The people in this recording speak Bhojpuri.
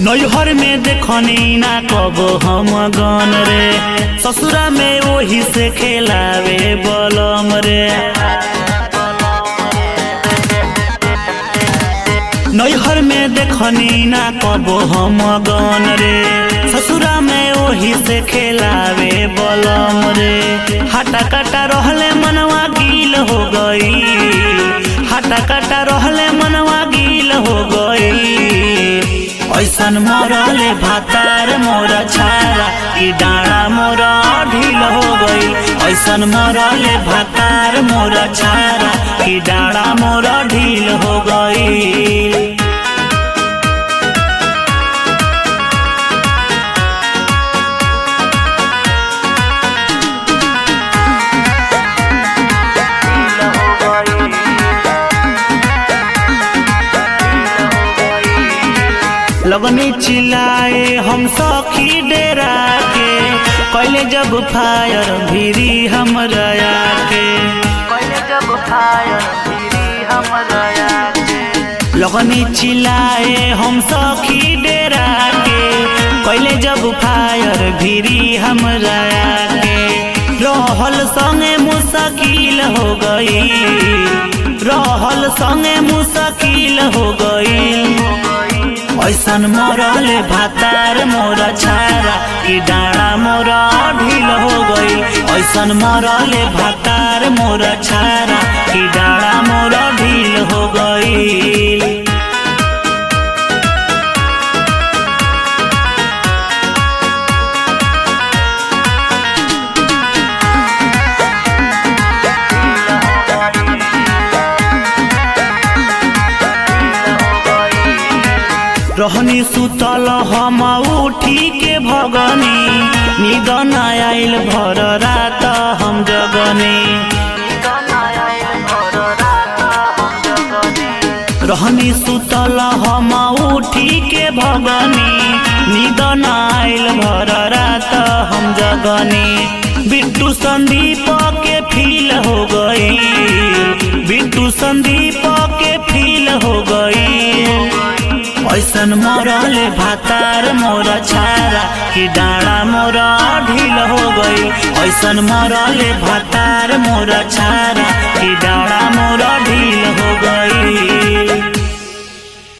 नैहर में देखनी ना कब हम गन रे ससुरा में वही से खेलावे बलम रे नैहर में देखनी ना कब हम गन रे ससुरा में वही से खेलावे बलम रे हटा कटा रहले मनवा गील हो गई हटा कटा रहले मनवा गील हो गई ऐसन मरले भातार मोर छारा कि डाँडा मोर ढील हो गई ऐसन मरले भातार मोर छारा कि डाँडा मोर ढील हो गई लगनी चिल्लाए हम सखी डेरा के कैले जब फायर भिरी हम रया के कैले जब फायर भिरी हम रया के लगनी चिल्लाए हम सखी डेरा के कैले जब फायर भिरी हम रया के रहल संगे मुश्किल हो गई रहल संगे मुश्किल हो गई ऐसन मरले भातार मोर छारा कि डाँडा मोर ढील हो गई ऐसन मरले भातार मोर छारा कि डाँडा मोर ढील हो गई रहनी सुतल हम उठी के भगनी निद न आइल भर रात हम जगनी रहनी सुतल हम उठी के भगनी निद न आइल भर रात हम जगनी बिट्टू संदीप के फील हो गई बिट्टू संदीप के फील हो गई ऐसन मरले भातार मोर छारा कि डाँडा मोर ढील हो गई ऐसन मरले भातार मोर छारा